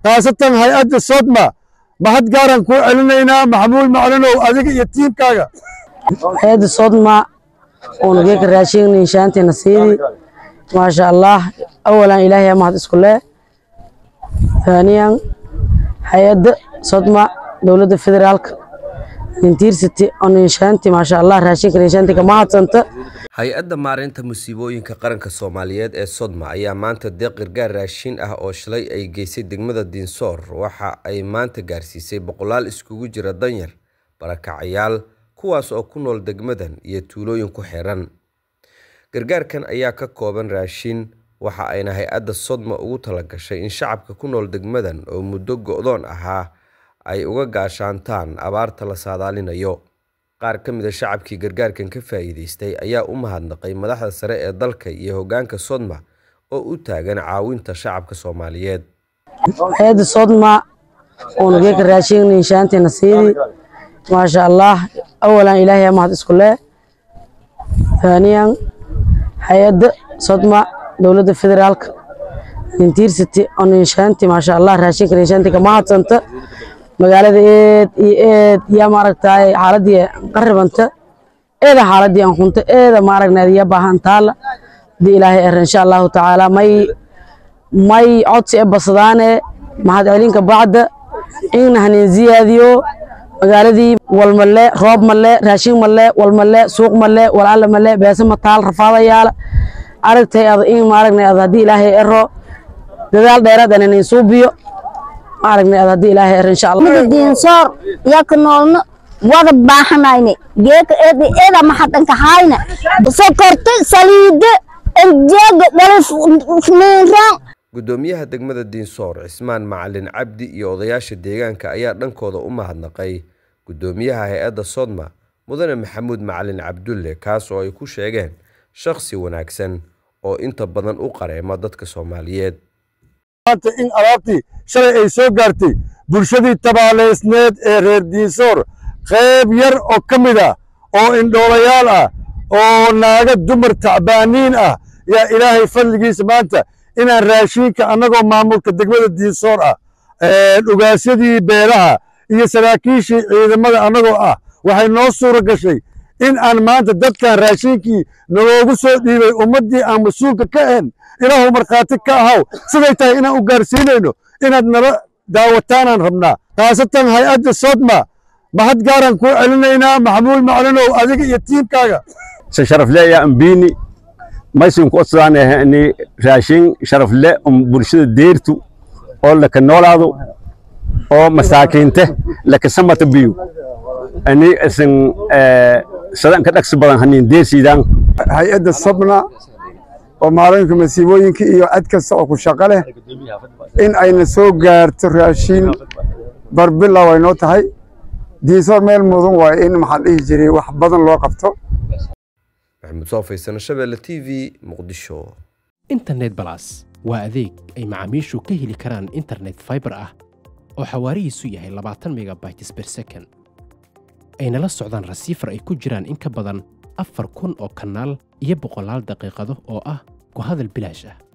khaasatan hay-adda sodma mahad gaaran kuu celinaynaa maxamuud maclinow adiga iyo tiimkaaga hay-adda sodma oo nageeka raashin inshaanteena siidi maasha allah awalan ilaahay mahad isku leh ثانيا hay-adda sodma dowladda federaalka nintiirsity oo ninshaanti maasha allah raashinka ninshaanti kama hadsanta hay-adda maareynta musiibooyinka qaranka soomaaliyeed ee sodma ayaa maanta deeq gargaar raashin ah oo shalay ay geysay degmada diinsoor waxa ay maanta gaarsiisay boqolaal iskugu jira danyar barakacayaal kuwaas oo ku nool degmadan iyo tuulooyin ku xiran gargaarkan ayaa ka kooban raashin waxa ayna hay-adda sodma ugu talagashay in shacabka ku nool degmadan oo muddo go-doon ahaa ay uga gaashaantaan abaarta la saadaalinayo qaar ka mid a shacabkii gargaarkan ka faa'iidaystay ayaa u mahadnaqay madaxda sare ee dalka iyo hoggaanka sodma oo u taagan caawinta shacabka soomaaliyeed hay-adda sodma oo nageeka raashin ninshaanteena siidi maasha allah awalan ilaahay mahad isku leh ثانيا hay-adda sodma dowladda federaalka nintiirsity oo ninshaanti maasha allah raashinka ninshaanti kama hadsanta magaalada eed iyo eed yaa maaragtaay xaaladii qaribanta eeda xaaladii aan hunta eeda maaragnayd ya baahan taala hadii ilaahay er insha allahu tacaala may may codsi e basadaane mahad celinka bacda in hanin ziyaadiyo magaaladii walmale roob male raashin male walmale suuq male walaala male beesa mataal rafaadayaala aragtay ad in maaragnay ad haddii ilaahay ero dadaal dheeraad aan inin suubiyo maaragnay ad haddii ilaahay ero insha allah diinsoor yaka noolno wada baahanayne geeka eeda eeda maxadanka hayna sokorta saliida enjeega dhalif niinraan guddoomiyaha degmada diinsoor cismaan macalin cabdi iyo odayaasha deegaanka ayaa dhankooda u mahadnaqay guddoomiyaha hay-adda sodma mudane maxamuud macalin cabdulle kaas oo ay ku sheegeen shakhsi wanaagsan oo inta badan u qareema dadka soomaaliyeed maanta in alaabtii shalay ay soo gaartay bulshadii tabaaleysneed ee reer diinsoor qayb yar oo ka mid ah oo indhoolayaal ah oo naaga dumar tacbaaniin ah yaa ilaahay fadligiisa maanta inaan raashinka annagoo maamulka degmada diinsoor ah dhugaasyadii beelaha iyo saraakiishii ciidamada annagoo ah waxay noo suura gashay in aan maanta dadkan raashinkii naloogu soo dhiibay ummaddii aan mas-uulka ka ahayn ilaahu markhaati ka ahaw siday tahay inaan u gaarsiinayno inaad nala daawataanaan rabnaa khaasatan hay-adda sodma mahad gaaran kuu celinaynaa maxamuud maclinow adiga iyo tiimkaaga se sharafle ya ambini maysin ku odsadanahani raashin sharafle um bulshada deertu oo laka noolaado oo masaakiinte laka samata biyu ani isin sadan ka dhagsi badan hanin deersiidaan hay-adda sabna oo maalinka masiibooyinka iyo cad kasta oo ku shaqo leh in ayna soo gaarto raashin barbilow ay noo tahay diinsoor meel mudan waaye in maxaa dhihi jiray wax badan loo qabto maxamuud soo faysano shabeelle t v muqdisho internet balas waa adeeg ay macaamiishu ka heli karaan internet fiber ah oo xawaarihiisu yahay labaatan megabytes per second ayna la socdaan rasiifar ay ku jiraan in ka badan afar kun oo kanaal iyo boqolaal daqiiqado oo ah ku hadal bilaash ah